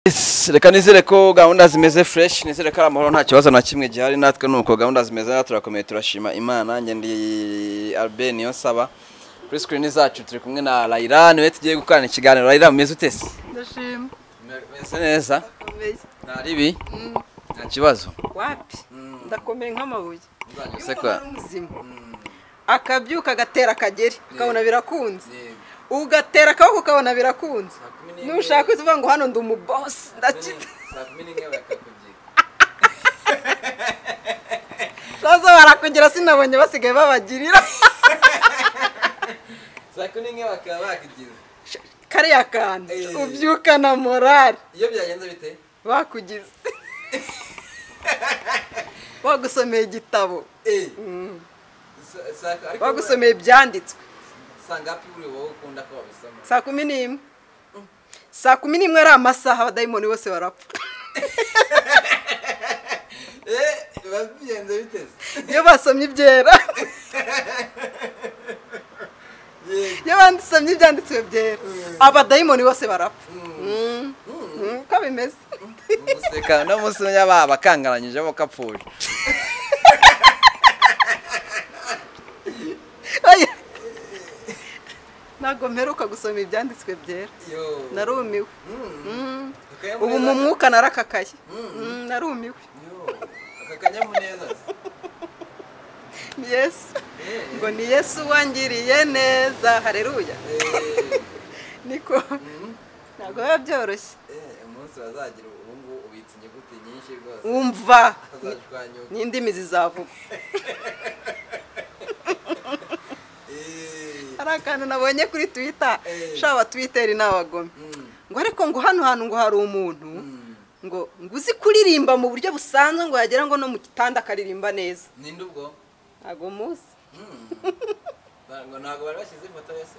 Yes, reka nizere ko gahunda zimeze fresh nizere ko ari amahoro nta kibazo na kimwe gihari natwe nuko gahunda zimeze natwe turakomeye turashima imana njye ndi Albert niyo saba kuri screen zacu turi kumwe na Raila niwe tugiye gukorana ikiganiro Raila mumeze ute se ndashima meze neza ndakomeye nta ribi nta kibazo wapi ndakomeye nk'amabuye Uzajya Iyo useka. umuntu ari muzima akabyuka agatera akageri ukabona birakunze Yego. ugatera akaboko ukabona birakunze Saa kumi n'imwe. nushaka uvuga ngo hano ndi umubosi ndakita Saa kumi n'imwe bakakugira. baza barakugira sinabonye basigaye babagirira Saa kumi n'imwe bakaba bakugira. kariya kantu Eh. ubyukana morari iyo byagenze bite bakugize bagusomeye igitabo Eh, Mm. sa- saa- ariko bagusomeye ibyanditswe saa ngapi uri wowe ukunda ko babisoma saa kumi n'imwe saa kumi n'imwe ari amasaha abadayimoni bose barapfa Eh, biba bigenze bite se? iyo basomye ibyera Yego. iyo bandisomye ibyanditswe byera abadayimoni bose barapfa Mm. Mm, uko bimeze umuseka no munsi ya babakangaranyije bo kapfuye Oya. ntabwo mperuka gusoma ibyanditswe byera yo narumiwe Mm. ubu mu ubu mwuka narakakaye Mm, narumiwe aka kanyamuneza se. yesu Eh, ngo ni yesu wangiriye neza hareruya eh, niko ntabwo biba byoroshye eh, umunsi bazagira ubu ngubu ubitse inyuguti nyinshi rwose wumva azajwanyuka n'indimi zizavuga hari akantu nabonye kuri twita Eh. shaba twiteri ni abagome ngo ariko ngo hano hantu ngo hari umuntu ngo ngo uzi kuririmba mu buryo busanzwe ngo yagera ngo no mu gitanda akaririmba neza ninde ubwo ntabwo muzi Mm. ntabwo ntabwo bari bashyize ifoto ye se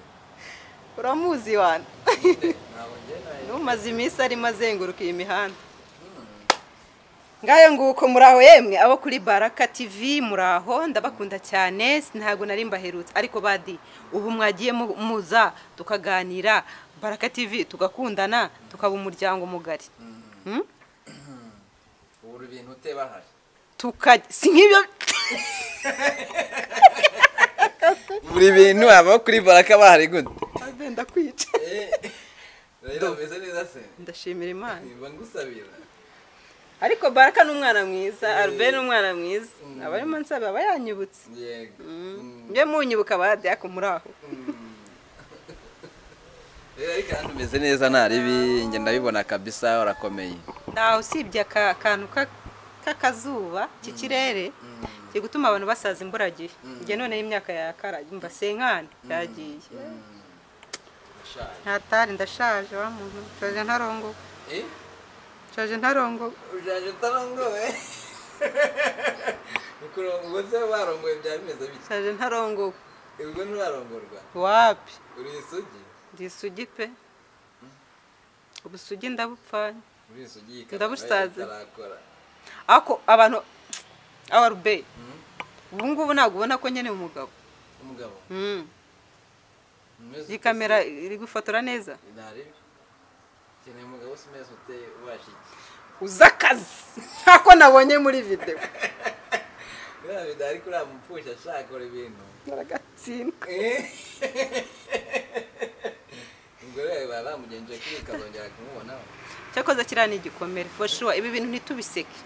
uramuzi wana Ninde? ntabwo njye nayo n'umaze iminsi arimo azenguruka iyi mihanda ngayo nguko muraho yemwe abo kuri baraka tv muraho ndabakunda cyane ntabwo nari mbaherutse ariko badi ubu mwagiye mu- muza tukaganira baraka tv tugakundana tukaba umuryango mugari Hmm? ubura ibintu uteba ahari Tuka- si nk'ibyo buri bintu aba kuri baraka bahari gute Ave, ndakwica rero bimeze neza se ndashimira imana niba ngusabira ariko baraka ni umwana mwiza arbe ni umwana mwiza abarimo nsaba aba yanyibutse yego Mm. mbe munyibuka badi ariko muraho rero ariko hano umeze neza nta ribi njye ndabibona kabisa urakomeye ntawe usibye aka kantu ka- k'akazuba k'ikirere kiri gutuma abantu basaza imburagihe njye noneho imyaka yakaraye mbasenkane yagiye Urashaje. ntatari ndashaje wa muntu nshaje ntarongo Eh? nshaje ntarongo ushaje utarongowe ukurongowe se warongowe byari bimeze bike nshaje ntarongo ubwo nturarongorwa wapi uri isugi ndi isugi pe ubusugi ndabupfanye uri isugi ikaba Ndabusaze. itarakora ariko abantu awarube ubu ngubu ntabwo ubona ko nyine umugabo umugabo Mm. umeze iyi ute kamera iri gufotora neza se? nta ribi keneye umugabo se umeze ute ubashiki uzi akazi nk'ako nabonye muri videwo biriya bida ariko uriya mupfusha ashakora ibintu baragatsindwa ubwo rero baba bamugenje kuri ukazongera kumubonaho cyakoze kiriya ni igikomere for sure ibi bintu ntitubiseke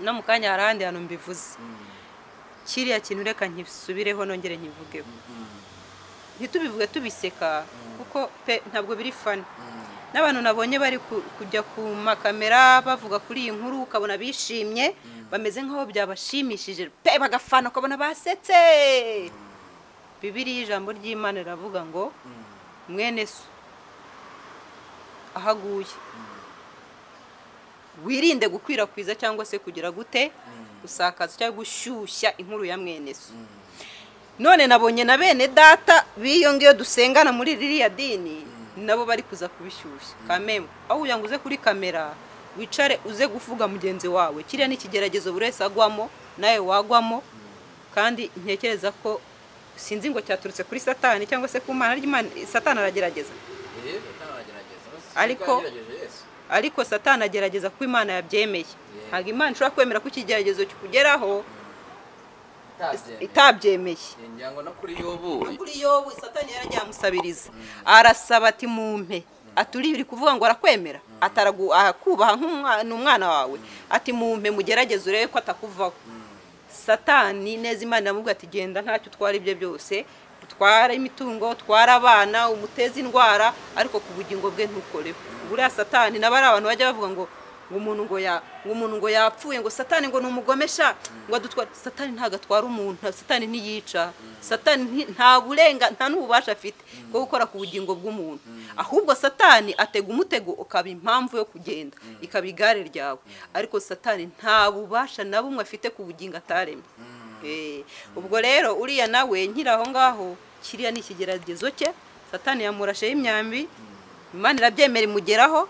no mu kanya hari ahandi hantu mbivuze kiriya kintu reka nkisubireho nongere nkivugeho ntitubivuge tubiseka kuko pe ntabwo biri fani n'abantu nabonye bari ku- kujya ku makamera bavuga kuri iyi nkuru ukabona bishimye bameze nk'aho byabashimishije pe bagafana ukabona basetse bibiriya ijambo ry'imana riravuga ngo mwene so ahaguye wirinde gukwirakwiza cyangwa se kugira gute gusakaza cyangwa gushyushya inkuru ya mwene so none nabonye na bene data b'iyo ngiyo dusengana muri ririya dini nabo bari kuza kubishyushya kamemwe aho ugira ngo uze kuri kamera wicare uze gufuga mugenzi wawe kiriya ni ikigeragezo buri wese agwamo nawe wagwamo kandi ntekereza ko sinzi ngo cyaturutse kuri satani cyangwa se ku mana ry'imana satani aragerageza rero utanagerageza Ariko- yesu ariko satana agerageza kuko imana yabyemeye ntabwo imana ishobora kwemera ko ikigeragezo kikugeraho itabyemeye ngira ngo no kuri yobu kuri yobu satani yaragihamusabiriza arasaba ati mumpe aturi uri kuvuga ngo arakwemera ataragu akubaha nk'umwana umwana wawe ati mumpe mugerageze urebe ko atakuvaho satani neza imana iramubwira ati genda ntacyo utwara ibyo byose utwara imitungo utwara abana umuteze indwara ariko ku bugingo bwe ntukoreho buriya satani nabo ari abantu bajya bavuga ngo ngo umuntu ngo ya ngo umuntu ngo yapfuye ngo satani ngo numugomesha ngo adutware satani ntabwo atwara umuntu satani ntiyica satani nti- nta burenga nta n'ububasha afite bwo gukora ku bugingo bw'umuntu ahubwo satani atega umutego ukaba impamvu yo kugenda ikaba igare ryawe ariko satani nta bubasha na bumwe afite ku bugingo ataremye Eh, ubwo rero uriya nawe nkiri aho ngaho kiriya ni ikigeragezo cye satani yamurasheho imyambi imana irabyemera imugeraho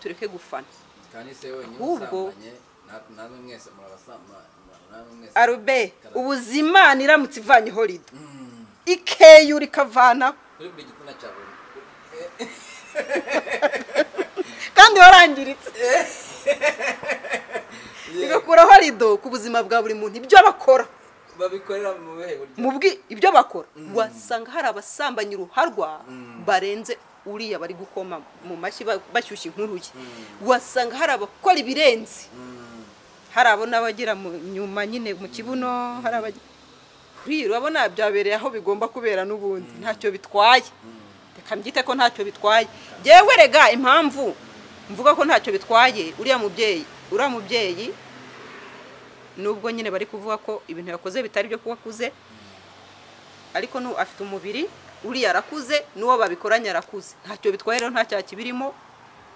tureke gufana kandi se wenyine Ahubwo- usambanye na- namwe mwese murabasambana namwe mwese arube Karame. ubuzi imana iramutse ivanyeho rido Mm. ikeyu rikavanaho kuri buri gitsina cya buri kandi warangiritse bigakuraho rido ku buzima bwa buri muntu ibyo bakora babikorera mu bihe buryo mu bwi ibyo bakora wasanga hari abasambanyi uruharwa barenze uriya bari gukoma mu mashyi ba- bashyushya inkuru ye wasanga hari abakora ibirenze Mm. hari abo n'abagira mu nyuma nyine mu kibuno hari abagira kuri iyi urabona byabereye aho bigomba kubera n'ubundi ntacyo bitwaye reka mbyite ko ntacyo bitwaye yewe rega impamvu mvuga ko ntacyo bitwaye uriya mubyeyi uriya mubyeyi nubwo nyine bari kuvuga ko ibintu yakoze bitari byo kuba akuze ariko nu afite umubiri uriya arakuze n'uwo babikoranye arakuze ntacyo bitwaye rero nta cyaha kibirimo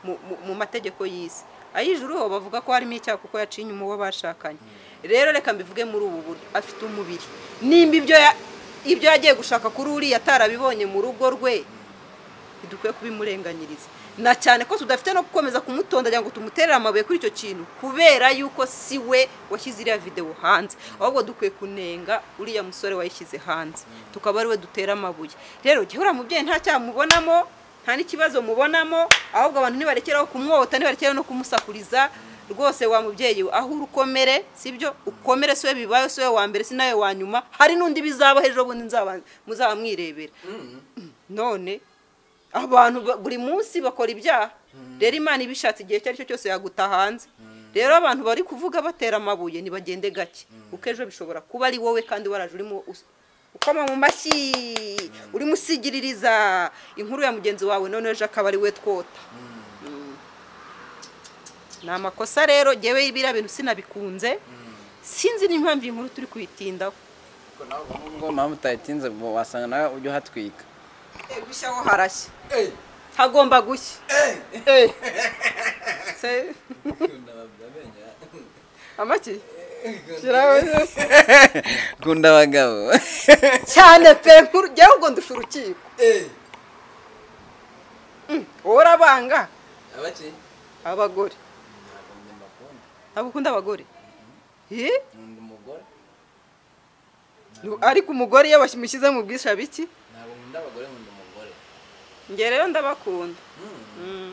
mu- mu- mu mategeko y'isi ay'ijuru ho bavuga ko harimo icyaha kuko yaciye inyuma uwo bashakanye rero reka mbivuge muri ubu buryo afite umubiri nimba ibyo ya- ibyo yagiye gushaka kuri uriya atarabibonye mu rugo rwe ntidukwiye kubimurenganyiriza na cyane ko tudafite no gukomeza kumutondanya ngo tumuterere amabuye kuri icyo kintu kubera yuko si we washyize iriya videwo hanze ahubwo dukwiye kunenga uriya musore wayishyize hanze tukaba ari we dutera amabuye rero jya uriya mubyeyi nta cyaha mubonamo nta n'ikibazo mubonamo ahubwo abantu ntibarekeraho kumwota ntibarekeraho no kumusakuriza rwose wa mubyeyi we, aho uri ukomere sibyo ukomere si we bibaye si we wa mbere si nawe wa nyuma hari n'undi bizaba ejo bundi nzaba- muzaba mwirebera Mm. none abantu ba- buri munsi bakora ibyaha rero imana ibishatse igihe icyo ari cyo cyose yaguta hanze rero abantu bari kuvuga batera amabuye ntibagende gake kuko ejo bishobora kuba ari wowe kandi waraje urimo us- ukoma mu mashyi urimo usigiririza inkuru ya mugenzi wawe none ejo akaba ari we twota Mm. ni amakosa rero ngewe biriya bintu sinabikunze sinzi n'impamvu iyi nkuru turi kuyitindaho Ariko nawe ubu ngo nawe mutayitinze ngo wasanga nawe ujya uhatwika Eh, gushya ho harashya Hey! hagomba gushya Hey! Eh. Se- amaki Shiraho- Kunda abagabo. cyane pe nkuru njyewe ubwo ndusha urukiko Hey! wowe urabanga Abaki? abagore Ntabwo njye mbakunda. ntabwo ukunda abagore Eh? Nkunda umugore. Nu- ariko umugore iyo bamushyize mu bwisha biki Ntabwo nkunda abagore, nkunda umugore. njye rero ndabakunda Mm. Mm.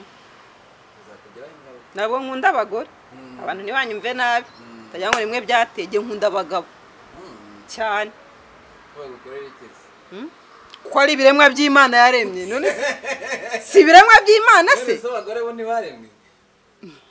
Bizakugiraho ingaruka. ntabwo nkunda abagore Mm. abantu ntibanyumve nabi Mm. ndagira ngo rimwe byatege nkunda abagabo Mm. cyane Ko bagukorera iki se? ko ari ibiremwa by'imana yaremye none se- si ibiremwa by'imana se None se abagore bo ntibaremwe?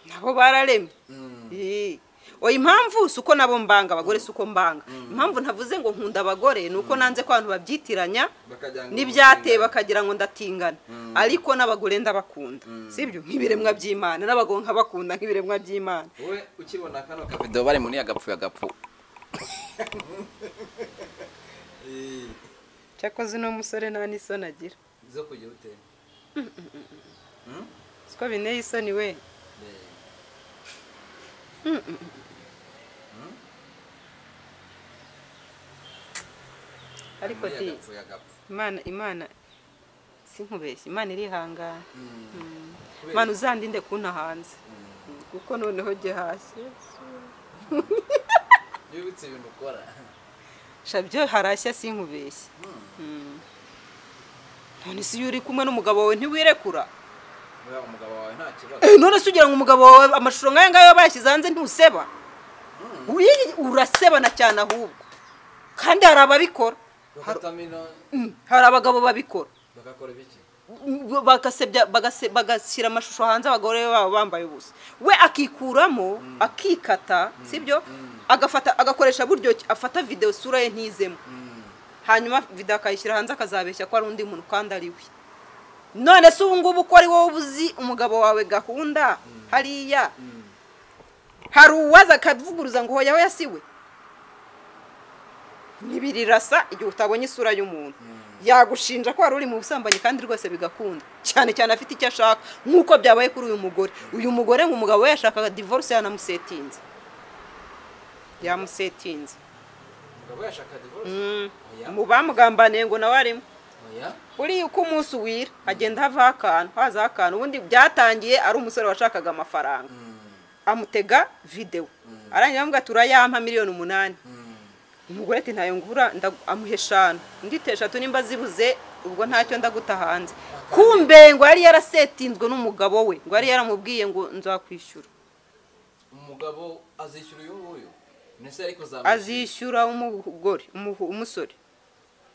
nabo bararemye Mm. Eh, oya impamvu si uko nabo mbanga abagore si uko mbanga impamvu ntavuze ngo nkunda abagore ni uko nanze ko abantu babyitiranya Bakajya ngo n'ibyateye bamutinda. bakagira ngo ndatingana ariko n'abagore ndabakunda sibyo nk'ibiremwa by'imana n'abagabo nkabakunda nk'ibiremwa by'imana wowe ukibona kano kavido bari muri agapfu agapfu cyakoze uno musore nta n'isoni agira zo kujya utera siko binteye isoni we ariko di imana imana si nkubeshya imana irihangana imana uzandinde kunta hanze kuko noneho jye hasi yibutse ibintu ukora sha byo harashya sinkubeshye none si iyo uri kumwe n'umugabo wawe ntiwirekura Oya, umugabo wawe nta kibazo Eh, none se ugira ngo umugabo wawe amashusho nk'aya ngaya bayashyize hanze ntuseba Uri- urasebana cyane ahubwo kandi hari ababikora bakatamo inoni Mm, hari abagabo babikora bagakora ibiki Mm, bagasebya bagase- bagashyira amashusho hanze abagore babo bambaye ubusa we akikuramo akikata sibyo agafata agakoresha buryo ki- afata videwo isura ye ntizemo hanyuma video akayishyira hanze akazabeshya ko ari undi muntu kandi ari we none se ubu ngubu ko ari wowe uba uzi umugabo wawe gahunda hariya hari uwaza akavuguruza ngo hoya hoya si we ntibirirasa igihe utabonye isura y'umuntu yagushinja ko wari uri mu busambanyi kandi rwose bigakunda cyane cyane afite icyo ashaka nk'uko byabaye kuri uyu mugore uyu mugore ngo umugabo we yashakaga divorce yanamusetinze yamusetinze umugabo yashaka divorce oya mu bamugambaniye ngo nawe arimo oya buriya uko umunsi uwira hagenda havaho akantu hazaho akantu ubundi byatangiye ari umusore washakaga amafaranga amutega videwo arangira aramubwira ati urayampa miliyoni umunani umugore ati ntayo ngura ndagu- amuha eshanu undi ite eshatu nimba zibuze ubwo ntacyo ndaguta hanze kumbe ngo yari yarasetinzwe n'umugabo we ngo yari yaramubwiye ngo nzakwishyura umugabo azishyura uyu nguyu ndetse ari kuzamuka azishyura umugore umuhu- umusore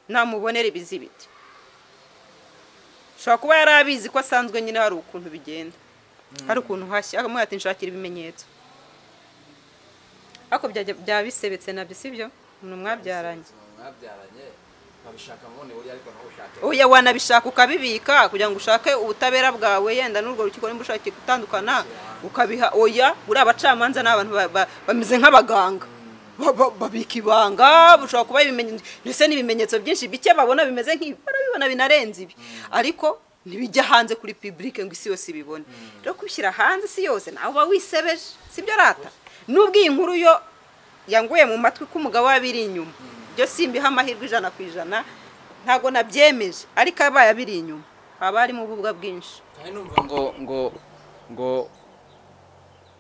namubonera ibizibiti ushobora kuba yari abizi ko asanzwe nyine hari ukuntu bigenda hari ukuntu hashya akamubwira ati nshakira ibimenyetso ariko byajya- byaba bisebetse nabyo sibyo ni umwabyaranye mwabyaranye babishaka mubone burya ariko ntubushake oya wanabishaka ukabibika kugira ngo ushake ubutabera bwawe yenda n'urwo rukiko nimba ushakiye gutandukana ukabiha oya uriya abacamanza ni abantu ba- ba- bameze nk'abaganga Ba- ba- babika ibanga bushobora kuba ibimenyetso ndetse n'ibimenyetso byinshi bike babona bimeze nk'ibi barabibona binarenze ibi ariko ntibijya hanze kuri publike ngo isi yose ibibone rero kubishyira hanze isi yose nawe uba wisebeje sibyo rata nubwo iyi nkuru yo yanguye mu matwi ko umugabo we abiri inyuma byo simbiha amahirwe ijana ku ijana ntabwo nabyemeje ariko abaye abiri inyuma haba harimo ububwa bwinshi kandi numva ngo ngo ngo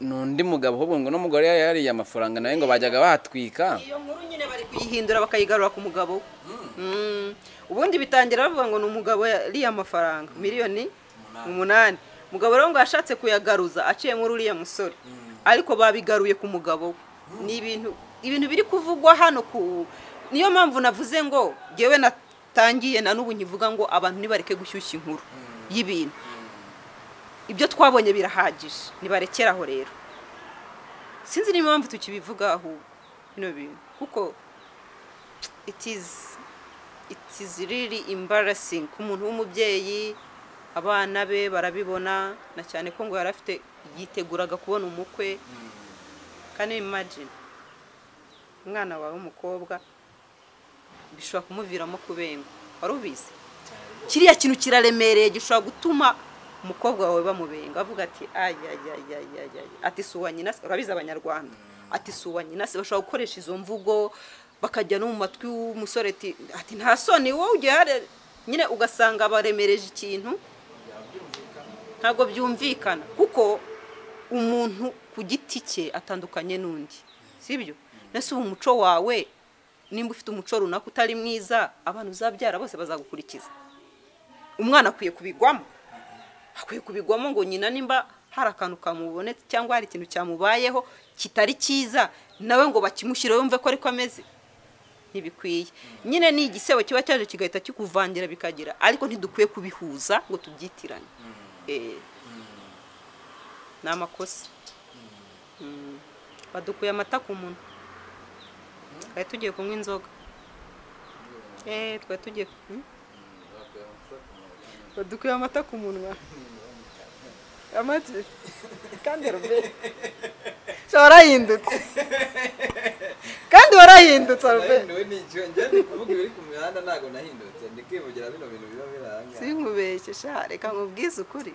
ni undi mugabo ahubwo ngo n'umugore yari yariye amafaranga nawe ngo bajyaga batwika iyo nkuru nyine bari kuyihindura bakayigarura ku mugabo we. Mm. ubundi bitangira bavuga ngo ni umugabo yariye amafaranga miliyoni umunani umugabo rero ngo yashatse kuyagaruza aciye muri uriya musore ariko babigaruye ku mugabo we ni ibintu ibintu biri kuvugwa hano ku niyo mpamvu navuze ngo ngewe natangiye na n'ubu nkivuga ngo abantu nibareke gushyushya inkuru y'ibintu ibyo twabonye birahagije nibarekeraho rero sinzi niba mpamvu tukibivuga ahubwo bino bintu kuko it is it is really embarrassing ku muntu w'umubyeyi abana be barabibona na cyane ko ngo yari afite yiteguraga kubona umukwe kandi imagine umwana wawe w'umukobwa bishobora kumuviramo kubengwa wari ubizi kiriya kintu kiraremereye gishobora gutuma umukobwa wawe bamubenga avuga ati ayayayayayay ati si uwa nyina se urabizi abanyarwanda ati si uwa nyina se bashobora gukoresha izo mvugo bakajya no mu matwi w'umusore ati ati nta soni wowe ujya hariya." nyine ugasanga baremereje ikintu ntabwo byumvikana kuko umuntu ku giti cye atandukanye n'undi sibyo nese ubu umuco wawe nimba ufite umuco runaka utari mwiza abantu uzabyara bose bazagukurikiza umwana akwiye kubigwamo akwiye kubigwamo ngo nyina nimba hari akantu kamubonetse cyangwa hari ikintu cyamubayeho kitari cyiza nawe ngo bakimushyire yumve ko ariko ameze ntibikwiye nyine ni igisebo kiba cyaje kigahita kikuvangira bikagira ariko ntidukwiye kubihuza ngo tubyitirane Eh, ni amakosa Mm. badukuye amata ku munwa twari tugiye kunywa inzoga Eh, twari tugiye hmm? badukuye amata ku munwa amatwi kandi rubeni warahindutse kandi warahindutse rubeni ni icyo njya ni kuvuga ibiri ku mihanda ntabwo nahindutse ndi kwivugira bino bintu biba biranga sinkubeshye sha reka nkubwize ukuri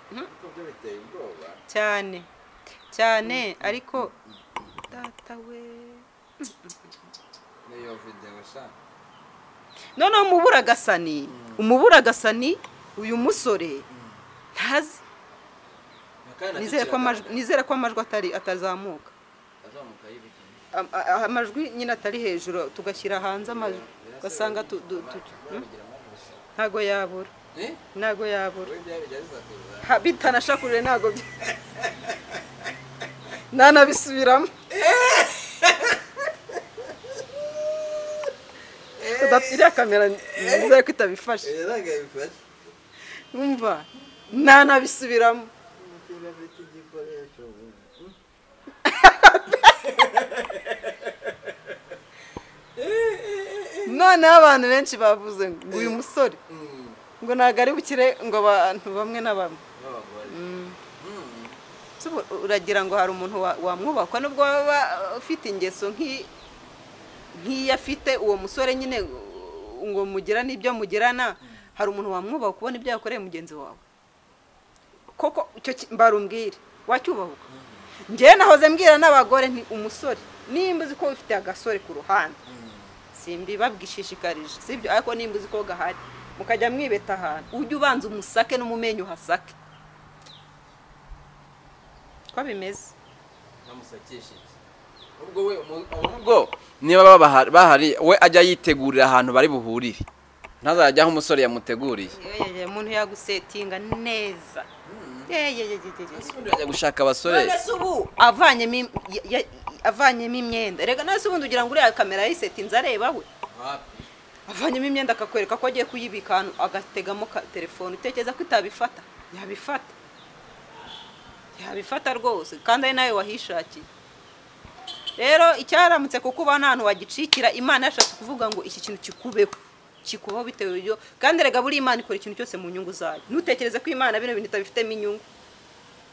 kuko byo biteye ubwoba cyane cyane ariko data we n'iyo videwo shaka noneho umuburagasani umuburagasani uyu musore ntazi nizere ko amajwi nizere ko amajwi atari atazamuka azamuka y'ibigeni Am- a- a- amajwi nyine atari hejuru tugashyira hanze amajwi ugasanga tu- du- tu- hmm? ntago yabura ntago yabura Ha, bitanashakuje ntago bya- ntanabisubiramo Udaf- iriya kamera nizere ko itabifashe umva ntanabisubiramo noneho abantu benshi bavuze ngo uyu musore ngo ntabwo ari bukire ngo abantu bamwe na bamwe So, ubu uragira ngo hari umuntu wa- wamwubakwa nubwo waba ufite ingeso nk'i- nk'iyo afite uwo musore nyine uh, ngo mugira n'ibyo mugirana hari umuntu wamwubaha kubona ibyo yakoreye mugenzi wawe koko icyo ki- mbarumbwire wacyubahuka njyewe nahoze mbwira n'abagore nti umusore nimba uzi ko ufite agasore ku ruhande simbibabwishishikarije sibyo ariko nimba uzi ko gahari mukajya mwibeta ahantu ujye ubanza umusake n'umumenyi uhasake ko bimeze ubwo niba baba bahari- bahari we ajya yitegurira ahantu bari buhurire ntazajya aho umusore yamuteguriye Yeyeye, umuntu yagusetinga neza Yeyeye, ubundi ajya gushaka abasore none se ubu avanyemo im- ya- ya- avanyemo imyenda reka none se ubundi ugira ngo uriya kamera yayisetinze areba we avanyemo imyenda akakwereka ko agiye kuyibika ahantu agategamo ka telefone utekereza ko itabifata yabifata yabifata rwose kandi ari nawe wahishakiye rero icyaramutse kuko uba nta hantu wagicikira imana yashatse kuvuga ngo iki kintu kikubeho kikubaho bitewe n'ibyo kandi rega buri imana ikora ikintu cyose mu nyungu zayo ntutekereze ko imana bino bintu itabifitemo inyungu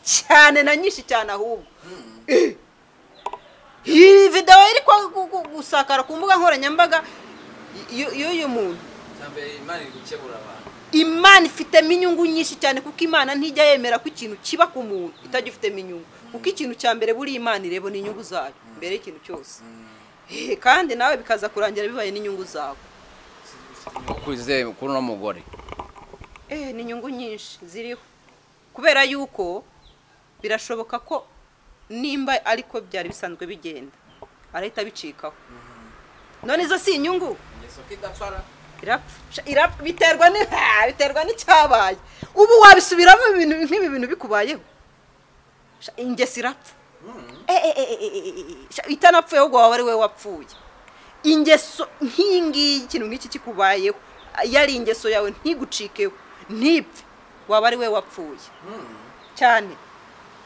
cyane na nyinshi cyane ahubwo iyi videwo iri kwa- gu- gu- gusakara ku mbuga nkoranyambaga y- y'uyu muntu imana ifitemo inyungu nyinshi cyane kuko imana ntijya yemera ko ikintu kiba ku muntu itagifitemo inyungu kuko ikintu cya mbere buri imana ireba ni inyungu zayo mbere y'ikintu cyose Eh, kandi nawe bikaza kurangira bibaye n'inyungu zawe kwizeye kuri uno mugore Eh, ni inyungu nyinshi ziriho kubera yuko birashoboka ko nimba ariko byari bisanzwe bigenda arahita abicikaho none izo si inyungu irapfa Sha- irapfa biterwa ni ha, biterwa n'icyabaye ubu wabisubiramo ibintu nk'ibi bintu bikubayeho Sha, ingeso irapfa Eh, eh, eh, eh, eh, eh, eh, sha, itanapfuye ahubwo waba ari we wapfuye ingeso nk'iyi ngiyi ikintu nk'iki kikubayeho iyo ari ingeso yawe ntigucikeho ntipfe waba ari we wapfuye cyane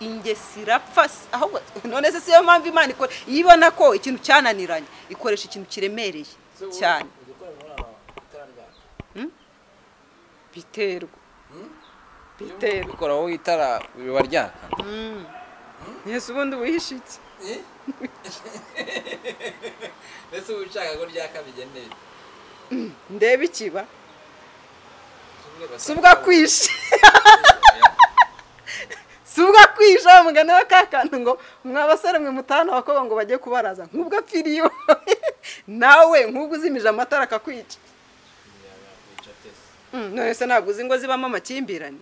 ingeso irapfa si- ahubwo none se siyo mpamvu imana ikora iyo ibona ko ikintu cyananiranye ikoresha ikintu kiremereye cyane Hmm? biterwa biterwa ukora wowe itara riba ryaka yesu ubundi wihishe iki mbese uba ushaka ko ryaka bigenewe ndebe ikiba si ubwo akwishe si ubwo akwishe wa mugani wa ka kantu ngo mwa basore mwe mutahana abakobwa ngo bajye kubaraza nk'ubwo apfiriye iwawe nawe nk'ubwo uzimije amatara akakwica Mm, none se ntabwo uzi ngo zibamo amakimbirane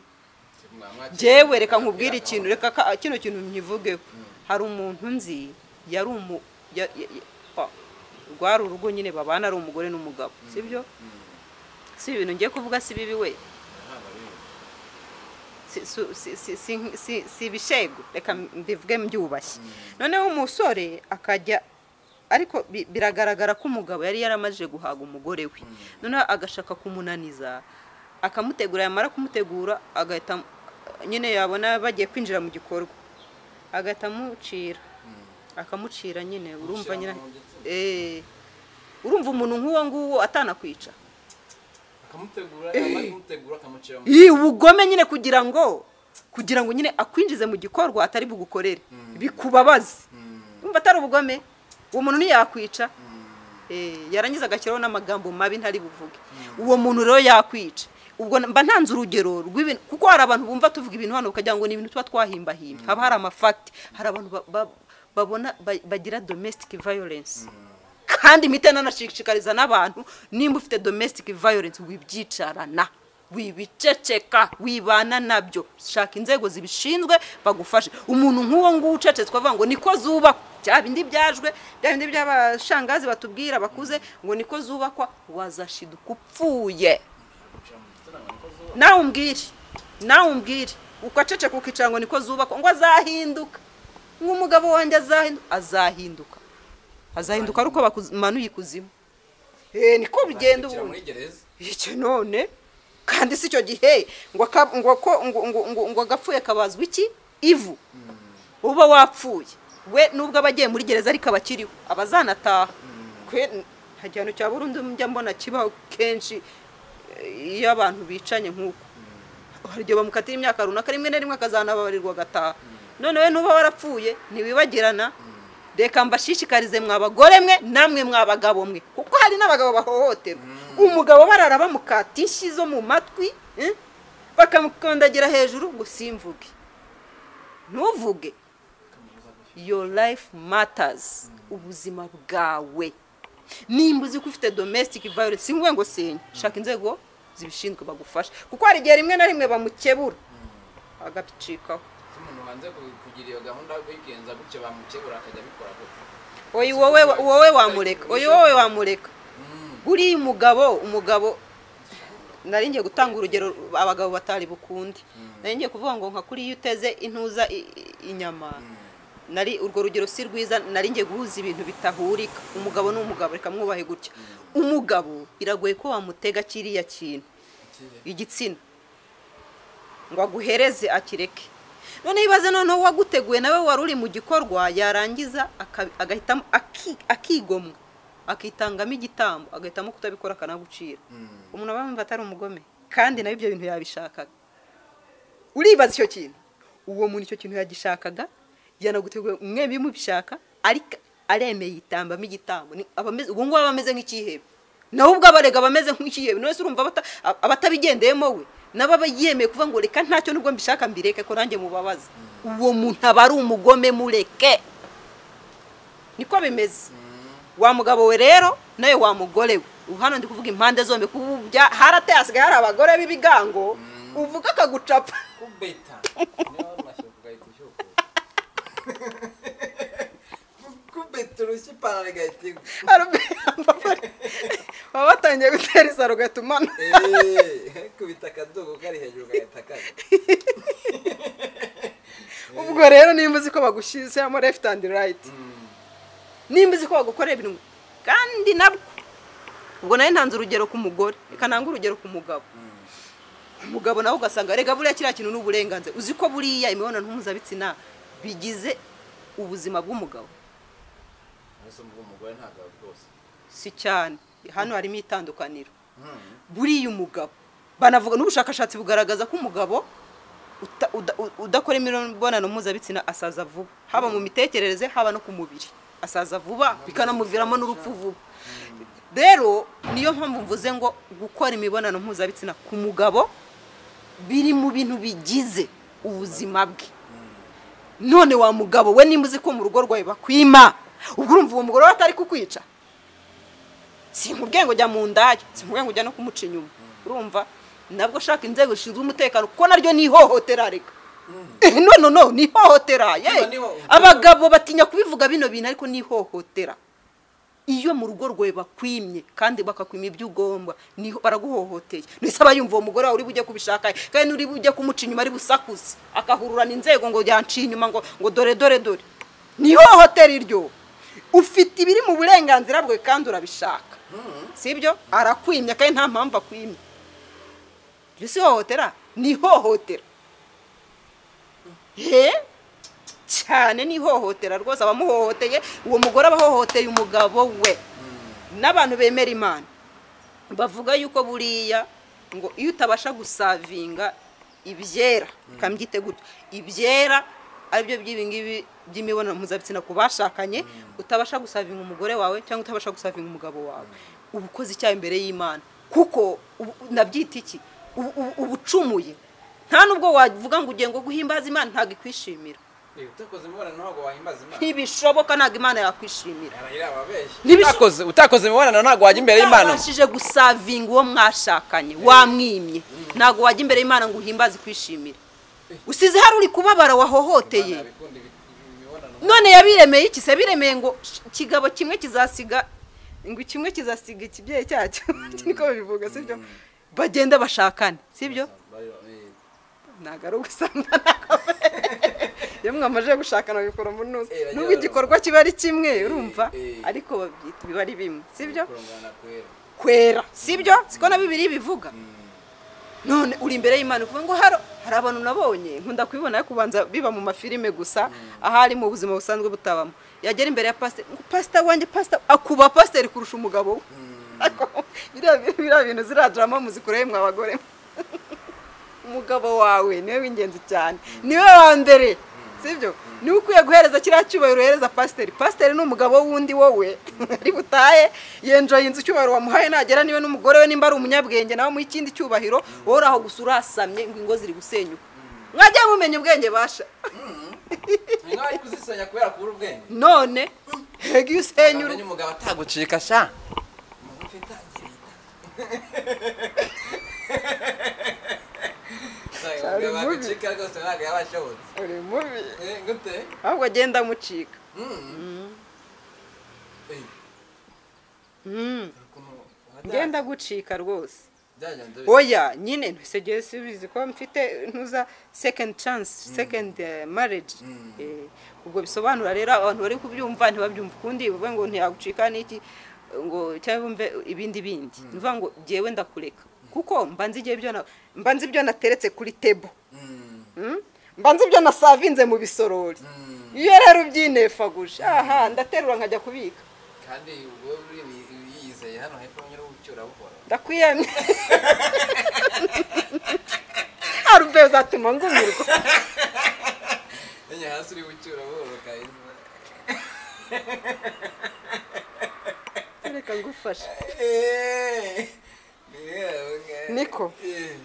njyewe reka nkubwire ikintu reka ka- kino kintu nkivugeho hari umuntu nzi yari umu ya- ya- ya- ah, rwari urugo nyine babana ari umugore n'umugabo sibyo si ibintu ngiye kuvuga si bibi we si- su- si- si- si- si- si ibishego reka mbivuge mbyubashye noneho umusore akajya ariko bi- biragaragara ko umugabo yari yaramajije guhaga umugore we noneho agashaka kumunaniza akamutegura yamara kumutegura agahita amu- nyine yabona bagiye kwinjira mu gikorwa agahita amucira akamucira nyine urumva nyine mu giti? Eh, urumva umuntu nk'uwo nguwo atanakwica akamutegura yamara kumutegura akamucira mu iyi ubugome nyine kugira ngo kugira ngo nyine akwinjize mu gikorwa atari bugukorere bikubabaze umva atari ubugome uwo muntu ntiyakwica Eh, yarangiza agashyiraho n'amagambo mabi ntari buvuge uwo muntu rero yakwica ubwo mba ntanze urugero rw'ibintu kuko hari abantu bumva tuvuga ibintu hano ukagira ngo ni ibintu tuba twahimbahimba haba hari amafakiti hari abantu ba- ba- babona ba- bagira domestic violence kandi imiti nanashishikariza n'abantu nimba ufite domestic violence wibyicarana wibiceceka wibana nabyo shaka inzego zibishinzwe bagufashe umuntu nk'uwo nguwo ucecetswe avuga ngo niko zubakwa bya bindi byajwe bya bindi by'abashangazi batubwira bakuze ngo niko zubakwa wazashiduka upfuye nawe umbwire nawe umbwire uko aceceka ukicara niko zubakwa ngo azahinduka nk'umugabo wanjye azahinduka azahinduka azahinduka ari uko bakumanuye ikuzimu eee niko bigenda Akikira ubundi muri gereza icyo none kandi si icyo gihe ngo aka- ngo ko- ngo ngo ngo ngo agapfuye kabazwa iki ivu uba wapfuye we nubwo aba agiye muri gereza ariko aba akiriho aba azanataha kwe nta gihano cya burundu njya mbona kibaho kenshi eh, iyo abantu bicanye nk'uko hari igihe bamukatira imyaka runaka rimwe na rimwe akazanababarirwa agataha none we nuba warapfuye ntiwibagirana reka mbashishikarize mwa bagore mwe namwe mwa bagabo mwe kuko hari n'abagabo bahohoterwa umugabo barara bamukata inshyi zo mu matwi eh, bakamukandagira hejuru gusa imvuge ntuvuge your life matters ubuzima bwawe nimba uzi ko ufite domestic violence si ngombwa ngo senya shaka inzego zibishinzwe bagufasha kuko hari igihe rimwe na rimwe bamukebura agacikaho Ese umuntu wanze ku- kugira iyo gahunda wigenza gutyo bamukebura akajya abikora gutyo oyi wowe wowe wamureka oyi wowe wamureka buriya umugabo umugabo nari ngiye gutanga urugero abagabo batari bukunde nari ngiye kuvuga ngo nka kuri iyo uteze intuza i- i- inyama nari urwo rugero si rwiza nari ngiye guhuza ibintu bitahurika umugabo ni umugabo reka mwubahe gutya umugabo biragoye ko wamutega kiriya kintu igitsina ngo aguhereze akireke noneho ibaze noneho uwaguteguye nawe wari uri mu gikorwa yarangiza aka- agahitamo aki- akigomwa akitangamo igitambo agahitamo kutabikora akanagucira umuntu aba yumva atari umugome kandi nawe ibyo bintu yabishakaga uribaza icyo kintu uwo muntu icyo kintu yagishakaga yanaguteguye mwe bimubishaka ariko aremeye yitambamo igitambo ni- aba ameze- ubu ngubu aba ameze nk'ikihebe nawe ubwo abarega aba ameze nk'ikihebe none se urumva abata- ab- abatabigendeyemo we nabo aba yemeye kuvuga ngo reka ntacyo nubwo mbishaka mbireke ko nanjye mubabaza uwo muntu aba ari umugome mureke niko bimeze wa mugabo we rero nawe wa mugore we ubu hano ndi kuvuga impande zombi kuko ubu bya- harateye hasigaye hari abagore b'ibigango uvuga akagucapa kubeta niba wari umashyira kugahita ushyuka kubeta urushyi ipantaro igahita igwa baba batangiye gutera isaro ugahita umanuka Eee, kubita akadogo kari hejuru gahita kajya ubwo rero nimba uzi ko bagushyizemo left and right nimba uzi ko bagukorera ibintu kandi nabwo ubwo nawe ntanze urugero ku mugore reka ntange urugero ku mugabo umugabo nawe ugasanga rega buriya kiriya kintu ni uburenganzira uzi ko buriya imibonano mpuzabitsina bigize ubuzima bw'umugabo mbese mvuga umugore ntabwo rwose si cyane hano harimo itandukaniro buriya umugabo banavuga n'ubushakashatsi bugaragaza ko umugabo uta- uda- u- udakora imibonano mpuzabitsina asaza vuba haba mu mitekerereze haba no ku mubiri asaza vuba bikanamuviramo n'urupfu vuba rero niyo mpamvu mvuze ngo gukora imibonano mpuzabitsina ku mugabo biri mu bintu bigize ubuzima bwe none wa mugabo we nimba uzi ko mu rugo rwawe bakwima ubwo urumva uwo mugore we atari kukwica si nkubwiye ngo jya mu ndaya si nkubwiye ngo ujya no kumuca inyuma urumva nabwo shaka inzego zishinzwe umutekano kuko naryo ni ihohotera reka Eh, no no no ni ihohotera ye Niba- niba- abagabo batinya kubivuga bino bintu ariko ni ihohotera iyo mu rugo rwawe bakwimye kandi bakakwima ibyo ugomba niho baraguhohoteye ntese aba yumva uwo mugore wawe uri bujye kubishaka kandi n'uri bujye kumuca inyuma ari busakuze akahururana inzego ngo yanciye inyuma ngo ngo dore dore dore ni ihohotera iryo ufite ibiri mu burenganzira bwe kandi urabishaka sibyo arakwimya kandi nta mpamvu akwimye iri si ihohotera ni ihohotera he cyane ni ihohotera rwose abamuhohoteye uwo mugore aba ahohoteye umugabo we n'abantu bemera imana bavuga yuko buriya ngo iyo utabasha gusavinga ibyera ukambyita gutyo ibyera aribyo by'ibingibi by'imibonano mpuzabitsina ku bashakanye utabasha gusavinga umugore wawe cyangwa utabasha gusavinga umugabo wawe uba ukoze icyaha imbere y'imana kuko ubu- nabyita iki ubu ubu- uba ucumuye nta nubwo wavuga ngo ugiye ngo guhimbaza imana ntabwo ikwishimira Eee, utakoze imibonano ntabwo wahimbaza imana ntibishoboka ntabwo imana yakwishimira arahira ababeshyi Ntibisho- Utakoze- utakoze imibonano ntabwo wajya imbere y'imana utabashije gusavinga uwo mwashakanye wamwimye ntabwo wajya imbere y'imana ngo uhimbaze ikwishimire usize hari uri kubabara wahohoteye Nabikunda ibi- ibi- imibonano none yabiremeye iki se biremeye ngo sh- ikigabo kimwe kizasiga ngo kimwe kizasiga ikibyeyi cyacyo niko babivuga sibyo bagenda bashakane sibyo Bazaba- ntabwo ari ugusanga iyo mwamaze gushaka nabikora mu ntuzi Eh, bajya nubwo igikorwa kiba ari kimwe urumva eh. ariko babyita biba ari bimwe sibyo kurongana kwera kwera sibyo siko na bibiri bivuga none uri imbere y'imana uvuga ngo haro hari abantu nabonye nkunda kubibona ariko kubanza biba mu mafilime gusa ahari mu buzima busanzwe butabamo yagera imbere ya pasiteri ngo pasita wanjye pasita akuba pasiteri kurusha umugabo we Ako- biriya bi- biriya bintu ziriya drama muzikoreye mwa bagore umugabo wawe niwe w'ingenzi cyane niwe wa mbere sibyo niwe ukwiye guhereza kiriya cyubahiro uhereza pasiteri pasiteri ni umugabo wundi wowe ari butahe yenjoye inzu icyubahiro wamuhaye nagera niwe n'umugore we nimba ari umunyabwenge nawe mu ikindi cyubahiro wowe uri aho gusa urasamye ngo ingo ziri gusenyuka mwajya mumenya ubwenge basha ni nk'aho ari kuzisenya kubera kubura ubwenge none hega iyo usenyura Namenye umugabo atagucika sha Mugufi itangirira. Sorry, Cyari umugabo mubi. agucika rwose ntabwo yaba ashobotse uri mubi Eh, gute ahubwo agenda amucika Mm. Eh, Mm. ukuntu- ngenda gucika rwose byagenze bite? oya nyine ntusigeye subizi ko mfite ntuza second chance second eh, marriage Eh, ubwo bisobanura rero abantu bari kubyumva ntibabyumva ukundi bavuga ngo ntiyagucika n'iki ngo cyangwa bumve ibindi bindi bivuga ngo jyewe ndakureka kuko mbanza igihe ibyo na- mba nzi ibyo nateretse kuri tebo Mm, Mm? mba nzi ibyo nasavinze mu bisorori mm. iyo rero ubyinefaguje aha ndaterura nkajya kubika kandi ubwo uri ni- yiyizeye hano hepfo nyine ucyura buhoro ndakwiyamye arube uzatuma ngumirwa enye hasi uri gucyura buhoro kayiza reka ngufashe Eh, yewe nge- Niko. Eh,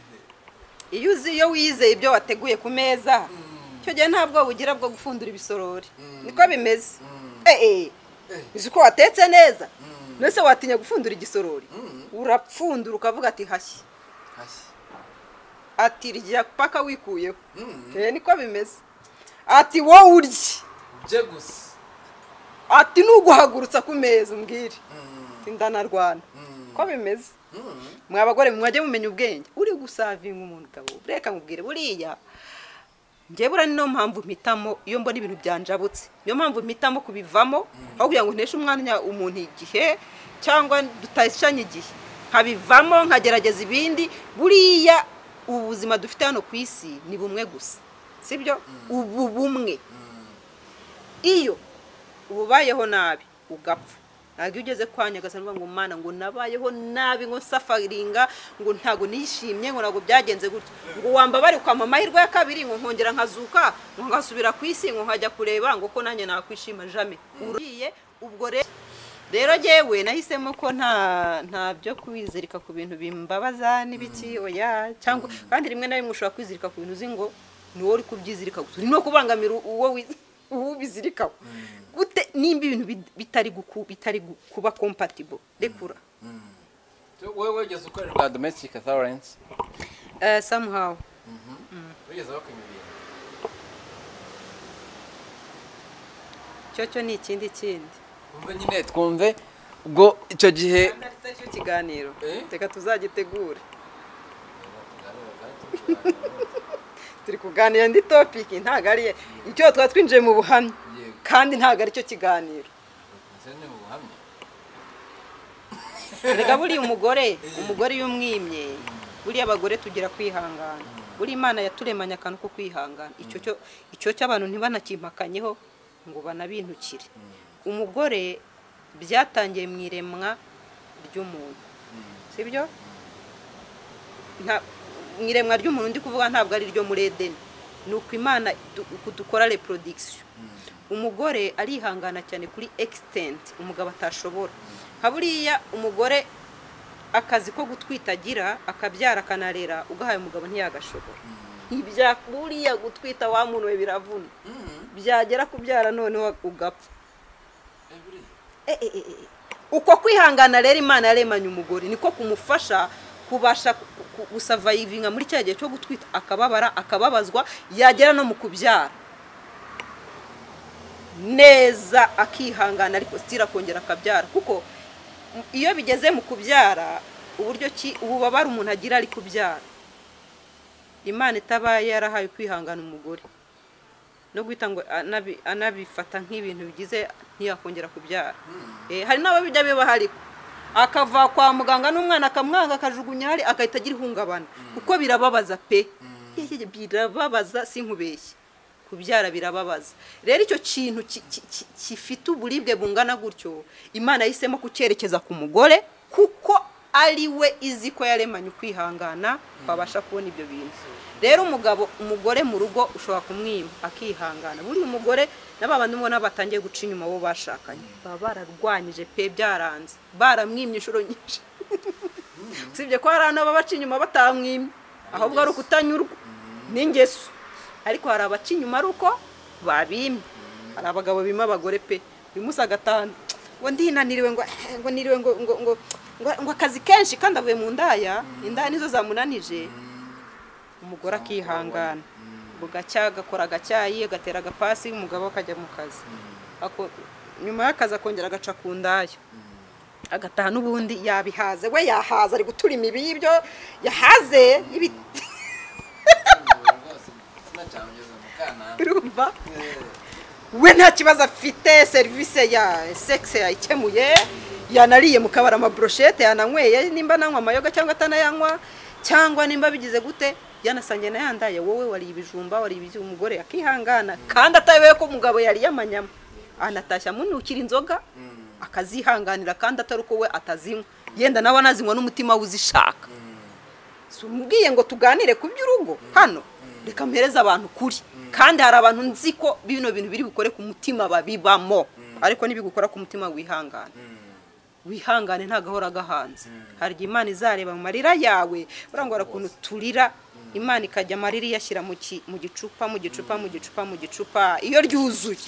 iyo uzi iyo wizeye ibyo wateguye ku meza icyo gihe nta bwoba ugira bwo gufundura ibisorori Mm. niko bimeze Mm. Eh, eh. Eh. uzi ko watetse neza Mm. ndetse watinya gufundura igisorori Mm. urapfundura ukavuga ati hashya hashya. ati rya paka wikuyeho Mm. Eh, niko bimeze ati wowe urye bye gusa ati nuguhagurutsa ku meza umbwire Mm. Ati, ndanarwana Mm. ko bimeze Mm. mwa bagore mwe mwajye mumenya ubwenge uri gusavinga umugabo reka nkubwire buriya njye buriya ni niyo mpamvu mpitamo iyo mbona ibintu byanjabutse niyo mpamvu mpitamo kubivamo aho kugira ngo nteshe umwanya umuntu igihe cyangwa dutashanye igihe nkabivamo nkagerageza ibindi buriya ubu buzima dufite hano ku isi ni bumwe gusa sibyo ubu bumwe iyo ububayeho nabi ugapfa ntabwo iyo ugeze kwa nyagasani uvuga ngo mana ngo nabayeho nabi ngo nsafaringa ngo ntabwo nishimye ngo ntabwo byagenze gutya ngo wambabare ukampa amahirwe ya kabiri ngo nkongera nkazuka ngo nkasubira ku isi ngo nkajya kureba ngo ko nanjye nakwishima jame uriye ubwo rero rero jyewe nahisemo ko nta nta byo kwizirika ku bintu bimbabaza n'ibiki oya cyangwa kandi rimwe na rimwe ushobora kwizirika ku bintu uzi ngo ni wowe uri kubyizirika gusa uri no kubangamira uwo wi- uwo ubizirikaho gute nimba ibintu bit- bitari guku- bitari gu- kuba compatible rekura wowe wigeze ukorerwa domestic violence Eh, somehow wigeze bakwiba ibintu icyo cyo ni ikindi kindi twumve nyine twumve ubwo icyo gihe cyo kiganiro Eh? reka tuzagitegure turi kuganira indi topiki ntabwo ari icyo twaba twinjiye mu buhamya Yego. kandi ntabwo ari cyo kiganiro Ese ni ubuhamya erega buriya umugore umugore iyo umwimye buriya abagore tugira kwihangana buriya imana yaturemanye akantu ko kwihangana icyo cyo icyo cy'abantu ntibanakimpakanyeho ngo banabintukire umugore byatangiye mu iremwa ry'umuntu sibyo Nta- mu iremwa ry'umuntu ndi kuvuga ntabwo ari iryo muri edeni ni uko imana du- uko dukora reproduction umugore arihangana cyane kuri extent umugabo atashobora nka buriya umugore akazi ko gutwita agira akabyara akanarera ugahaye umugabo ntiyagashobora ibya buriya gutwita wa muntu we biravuna byagera kubyara noneho ugapfa Eh, eh, eh, eh. uko kwihangana rero imana yaremanye umugore niko kumufasha kubasha gusavayivinga muri cya gihe cyo gutwita akababara akababazwa yagera no mu kubyara neza akihangana ariko sitira akongera akabyara kuko m- iyo bigeze mu kubyara uburyo ki ububabare umuntu agira ari kubyara imana itabaye yarahaye kwihangana umugore no guhita ngo anabi- anabifata nk'ibintu bigize ntiyakongera kubyara Eh, hari n'ababijya biba hariko akava kwa muganga n'umwana akamwanga akajugunya hari agahita agira ihungabana kuko birababaza pe Yeye birababaza sinkubeshye kubyara birababaza rero icyo kintu ki- ki- ki- gifite uburibwe bungana gutyo imana yahisemo kucyerekeza ku mugore kuko ari we izi ko yaremanye ukwihangana wabasha kubona ibyo bintu rero umugabo umugore mu rugo ushobora kumwima akihangana buriya umugore na ba bandi ubona batangiye guca inyuma bo bashakanye baba bararwanyije pe byaranze baramwimye inshuro nyinshi usibye ko hari anaba baca inyuma batamwimye ahubwo ari ukutanyurwa n'ingeso ariko hari abaca inyuma ari uko babimye hari abagabo bima abagore pe uyu munsi agatanu ngo ndinaniriwe ngo ngo niriwe ngo ngo ngo ngo- ngo akazi kenshi kandi avuye mu ndaya indaya nizo zamunanije umugore akihangana bugacya agakora agacyayi agatera agapasi umugabo akajya mu kazi Ako- nyuma y'akazi akongera agaca ku ndaya agataha n'ubundi yabihaze we yahaze ari gutura imibi y'ibyo yahaze y'ibiti urumva we nta kibazo afite serivisi ya sekisi yayikemuye yanariye mu kabari amabroshete yananyweye nimba ananywa amayoga cyangwa atanayanywa cyangwa nimba bigize gute yanasangiye na yandaye wowe wari ibijumba wari ibyo umugore akihangana kandi atayobewe ko umugabo yariye amanyama anatashya amunukira inzoga akazihanganira kandi atari uko we atazinywa yenda nawe anazinywa n'umutima we uzishaka si umubwiye ngo tuganire ku by'urugo hano reka mpereze abantu kuri kandi hari abantu nzi ko bino bintu biri bukore ku mutima babibamo ariko nibigukora ku mutima wihangana wihangane ntagahora gahanze hari igihe imana izareba mu marira yawe urangora ukuntu turira imana ikajya amarira iyashyira mu ki- mu gicupa mu gicupa mu gicupa mu gicupa iyo ryuzuye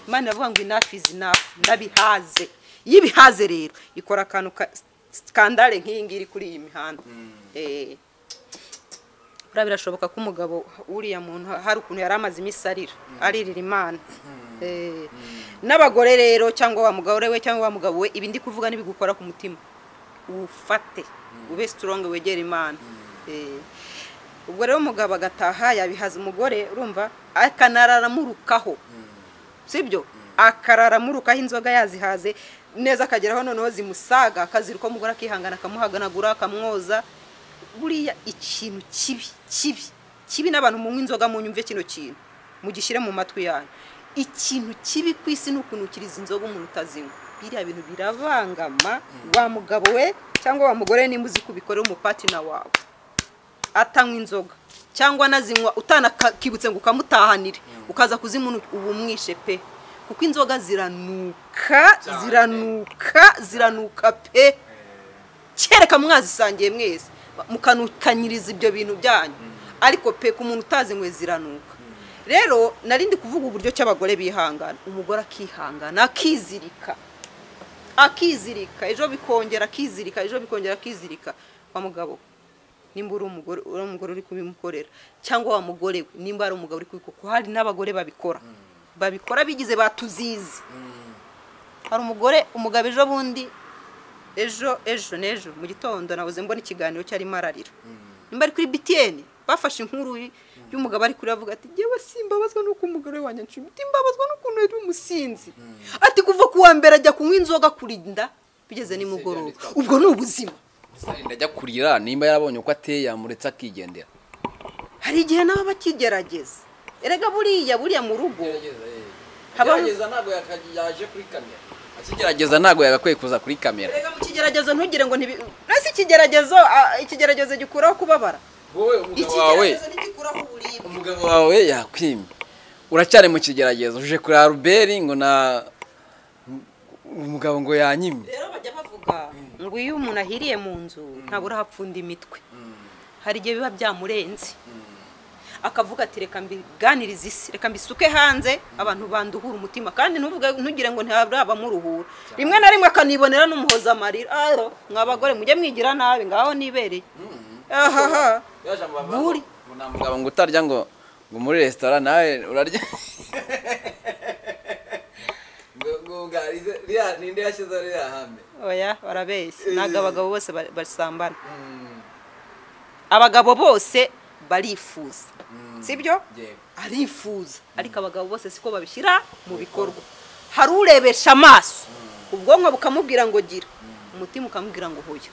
imana iravuga ngo inafu izi nafu ndabihaze iyo ibihaze rero ikora akantu ka sikandare nk'iyi ngiyi iri kuri iyi mihanda Eh, buriya birashoboka ko umugabo uriya muntu hari ukuntu yari amaze iminsi arira aririra imana Eh, n'abagore rero cyangwa wa mugabo we cyangwa wa mugabo we ibi ndi kuvuga n'ibigukora ku mutima ufate ube strong wegere imana Eh, ubwo rero umugabo agataha yabihaza umugore urumva akanarara amurukaho sibyo akarara amurukaho inzoga yazihaze neza akageraho noneho zimusaga akazira uko umugore akihangana akamuhaganagura akamwoza buriya ikintu kibi kibi kibi n'abantu munywa inzoga munyumve kino kintu mugishyire mu matwi yanyu ikintu kibi ku isi ni ukuntu ukiriza inzoga umuntu utazinywa biriya bintu birabangama wa mugabo we cyangwa wa mugore nimba uzi kubikorera umupatina wawe atanywa inzoga cyangwa anazinywa utanakibutse ngo ukamutahanire ukaza kuzimuna ubu umwishe pe kuko inzoga ziranuka Cyane. ziranuka ziranuka pe kereka mwazisangiye mwese mukanukanyiriza ibyo bintu byanyu ariko pe ku muntu utazinywe ziranuka rero nari ndi kuvuga uburyo cy'abagore bihangana umugore akihangana akizirika akizirika ejo bikongera akizirika ejo bikongera akizirika wa mugabo nimba uri umugore uri umugore uri kubimukorera cyangwa wa mugore we nimba ari umugabo uri kubikora kuko hari n'abagore babikora babikora bigize batuzizi hari umugore umugabo ejo bundi ejo ejo n'ejo mu gitondo nabuze mbona ikiganiro cyarimo ararira nimba ari kuri btn bafashe inkuru y'umugabo ari kuri avuga ati ngewe simbabazwa n'uko umugore wanjye anshimita imbabazwa n'ukuntu yari umusinzi ati kuva ku wa mbere ajya kunywa inzoga kurinda bigeze nimugoroba ubwo ni ubuzima ndajya kurira nimba yarabonye uko ateye yamuretse akigendera hari igihe nabo bakigerageza erega buriya buriya mu rugo Habaho- gerageza ntabwo yaka- yaje kuri kamera akigerageza ntabwo yagakwiye kuza kuri kamera erega mu kigeragezo ntugire ngo ntibi uretse ikigeragezo ah, ikigeragezo gikuraho kubabara wowe umugabo wawe ikigeragezo ntigikuraho uburibwe umugabo wawe yakwimye uracyari mu kigeragezo uje kuri aruberi ngo na umugabo ngo yanyimye rero bajya bavuga ngo iyo umuntu ahiriye mu nzu ntabura hapfunda imitwe hari igihe biba byamurenze akavuga ati reka mbiganirize isi reka mbisuke hanze abantu banduhura umutima kandi ntuvuge ntugire ngo ntibabamuruhura rimwe na rimwe akanibonera n'umuhoza amarira aro mwa bagore mujye mwigira nabi ngaho nibereye ahaha Buri. umugabo ngo utarya ngo ngo muri resitora nawe urarya ngo ngo ungarize riya ninde yashyize riya hame oya barabeshya ntabwo abagabo bose ba- basambana abagabo bose barifuza sibyo arifuza ariko abagabo bose siko babishyira mu bikorwa hari urebesha amaso ubwonko bukamubwira ngo gira umutima ukamubwira ngo hoya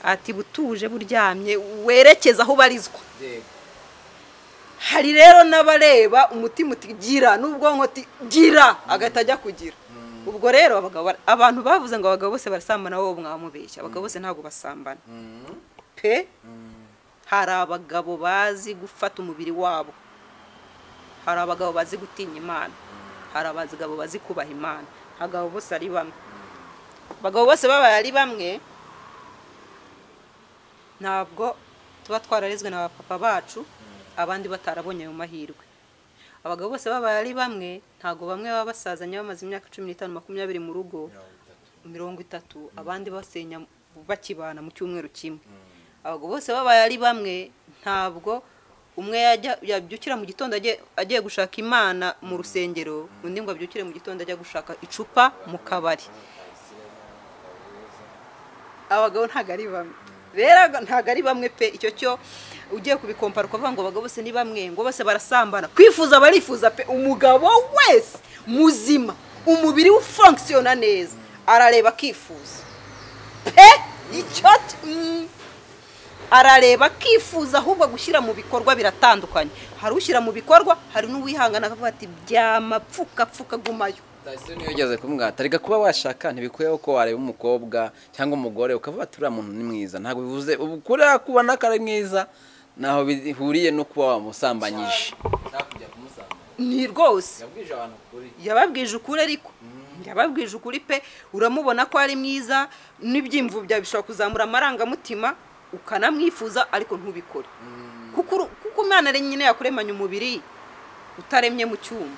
ati butuje buryamye werekeza aho ubarizwa hari rero n'abareba umutima uti gira n'ubwonko uti gira agahita ajya kugira ubwo rero abagabo abantu bavuze ngo abagabo bose barasambana wowe mwamubeshya abagabo bose ntabwo basambana pe hari abagabo bazi gufata umubiri wabo hari abagabo bazi gutinya imana hari abagabo bazi kubaha imana abagabo bose ari bamwe abagabo bose babaye ari bamwe ntabwo tuba twararezwe na bapapa bacu abandi batarabonye ayo mahirwe abagabo bose babaye ari bamwe ntabwo bamwe baba basazanye bamaze imyaka cumi n'itanu makumyabiri mu rugo mirongo itatu abandi basenya bakibana mu cyumweru kimwe abagabo bose babaye ari bamwe ntabwo umwe yabyukira mu gitondo agiye gushaka imana mu rusengero undi ngo abyukire mu gitondo ajya gushaka icupa mu kabari abagabo ntabwo ari bamwe rero ntabwo ari bamwe pe icyo cyo ugiye kubikompara ukavuga ngo abagabo bose ni bamwe ngo bose barasambana kwifuza barifuza pe umugabo wese muzima umubiri we ufunkisiyona neza arareba akifuza pe icyo arareba akifuza ahubwo gushyira mu bikorwa biratandukanye hari ushyira mu bikorwa hari n'uwihangana akavuga ati byamapfuka pfuka gumayo sitasiyo niyo ugeze kumwata reka kuba washaka ntibikwiyeho ko wareba umukobwa cyangwa umugore ukavuga ati uriya muntu ni mwiza ntabwo bivuze ubu kuriya kubona ko ari mwiza ntaho bihuriye no kuba wamusambanyije ni rwose yababwije ukuri ariko yababwije ukuri pe uramubona ko ari mwiza n'ibyimvubya bishobora kuzamura amarangamutima ukanamwifuza ariko ntubikore kuko umwana nyine yakuremanye umubiri utaremye mu cyuma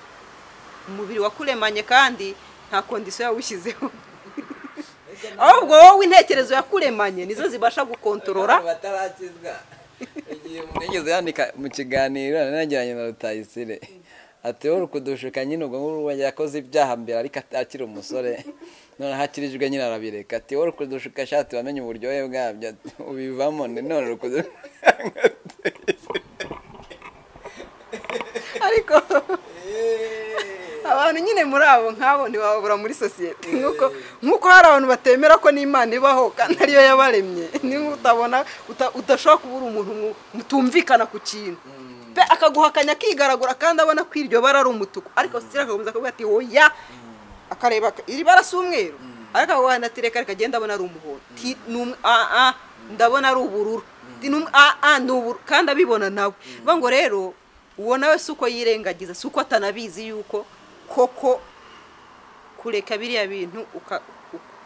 umubiri wakuremanye kandi nta kondisiyo yawushyizeho ahubwo wowe intekerezo yakuremanye nizo zibasha gukontorora igihe umuntu yigeze yandika mu kiganiro nanagiranye na rutayisire ati wowe kudushuka nyine ubwo ngubwo yakoze ibyaha mbere ariko akiri umusore noneho akirijwe nyine arabireka ati wowe kudushuka ashati wamenye uburyohe bwabyo ubivamo none rukudushuka ariko abantu nyine muri abo nk'abo ntibababura muri sosiyete nk'uko hari abantu batemera ko n'imana ibaho kandi ariyo yabaremye niba utabona udashobora kubura umuntu mutumvikana ku kintu akaguhakanya akigaragura kandi abona ko iryo bara ari umutuku ariko sitira akagumiza akavuga ati hoya akareba iri bara si umweru ariko akaguhana ati reka reka genda abona ari umuhondo ndabona ari ubururu kandi abibona nawe ngo rero uwo nawe si uko yirengagiza si uko atanabizi yuko koko kureka biriya bintu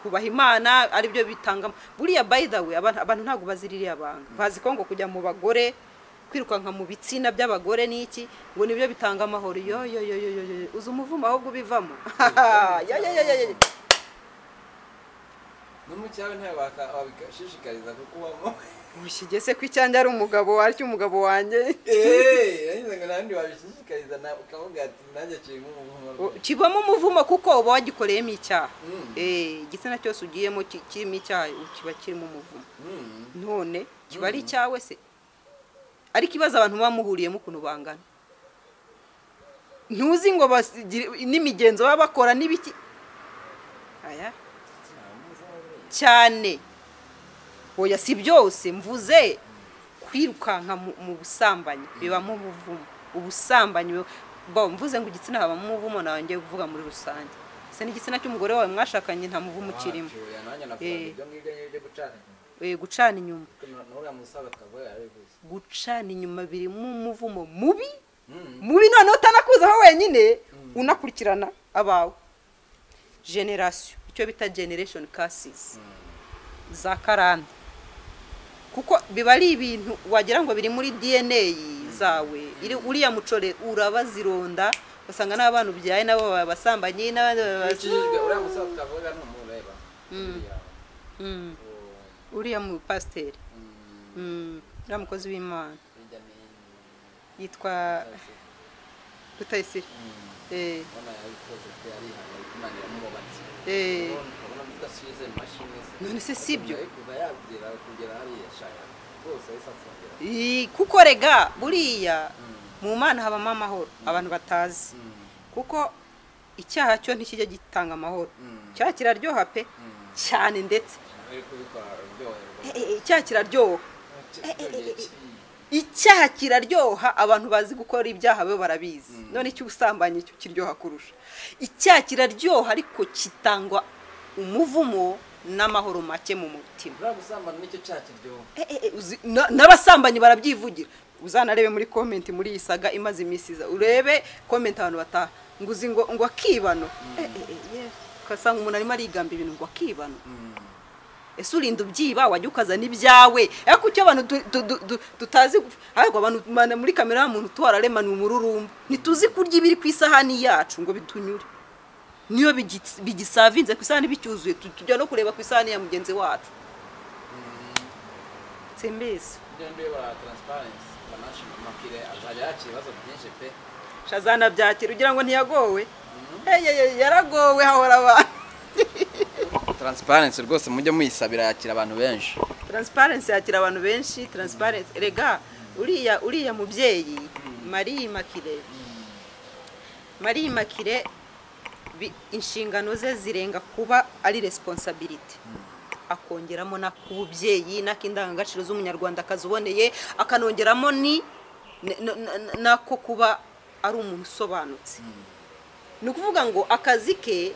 kubaha imana aribyo bitanga buriya bayidawe abantu ntabwo bazi ririya banga bazi ko ngo kujya mu bagore kwirukanka mu bitsina by'abagore n'iki ngo nibyo bitanga amahoro yo yo yo yo yo uzi umuvumo ahubwo ubivamo yo yo yo yo n'umucyaro ntayo wabishishikariza kuko ubamo ugeze ko icyanjye ari umugabo waryo umugabo wanjye nandi wabishishikariza ukavuga ati nanjye kirimo umuvumo kibamo umuvumo kuko uba wagikoreyemo icyaha igitsina cyose ugiyemo kirimo icyaha kiba kirimo umuvumo none kiba ari icyawe se ariko ibibazo abantu baba muhuriyemo ukuntu bangana ntuzi ngo n'imigenzo baba bakora n'ibiki cyane oya si byose mvuze kwirukanka mu busambanyi bibamo ubuvumo ubusambanyi mvuze ngo igitsina habamo umuvumo nawe ngiye kuvuga muri rusange se n'igitsina cy'umugore wawe mwashakanye nta muvumo ukirimo gucana inyuma gucana inyuma birimo umuvumo mubi mubi noneho utanakuzaho wenyine unakurikirana abawe generasiyo icyo bita generation kasisi za karande kuko biba ari ibintu wagira ngo biri muri dna zawe uriya mucore urabazironda basanga n'abana ubyaye nabo babasambanyi n'abandi uriya mu pasiteri uriya mukozi w'imana yitwa rutayisire none se si ibyo Ii, kuko rega buriya mu mana habamo amahoro abantu batazi kuko icyaha cyo ntikijya gitanga amahoro cyaha kiraryoha pe cyane ndetse Eh, eh, icyaha kiraryoha icyaha kiraryoha abantu bazi gukora ibyaha bo barabizi none icy'ubusambanyi cyo kiryoha kurusha icyaha kiraryoha ariko kitangwa umuvumo n'amahoro make mu mutima buriya gusambana nicyo cyaha kiryoha Eh, eh, eh, uzi- na- n'abasambanyi barabyivugira uzanarebe muri komenti muri iyi saga imaze iminsi iza urebe komenti abantu bataha ngo uzi ngo ngo akibano Eh, eh, eh, yewe. ugasanga umuntu arimo arigamba ibintu ngo akibano ese urinda ubyiba wajya ukazana ibyawe ariko icyo abantu du- du- du- du- dutazi guf- ahubwo abantu mana muri kamera y'umuntu tuwararema ni umururumba ntituzi kurya ibiri ku isahani yacu ngo bitunyure niyo bigi- bigisavinze ku isahani bicyuzuye tu- tujya no kureba ku isahani ya mugenzi wacu simbisi ugenda uyobora taransiparensi international makire azajya yakira ibibazo byinshi pe shazana byakira ugira ngo ntiyagowe eyeye yaragowe hahora abantu taransiparensi rwose mujye muyisabira yakira abantu benshi taransiparensi yakira abantu benshi taransiparensi rega uriya uriya mubyeyi mariya makire mariya makire bi- inshingano ze zirenga kuba ari responsability akongeramo n'ak'ububyeyi n'ak'indangagaciro z'umunyarwandakazi uboneye akanongeramo ni n- n- n- n'ako kuba ari umuntu usobanutse ni ukuvuga ngo akazi ke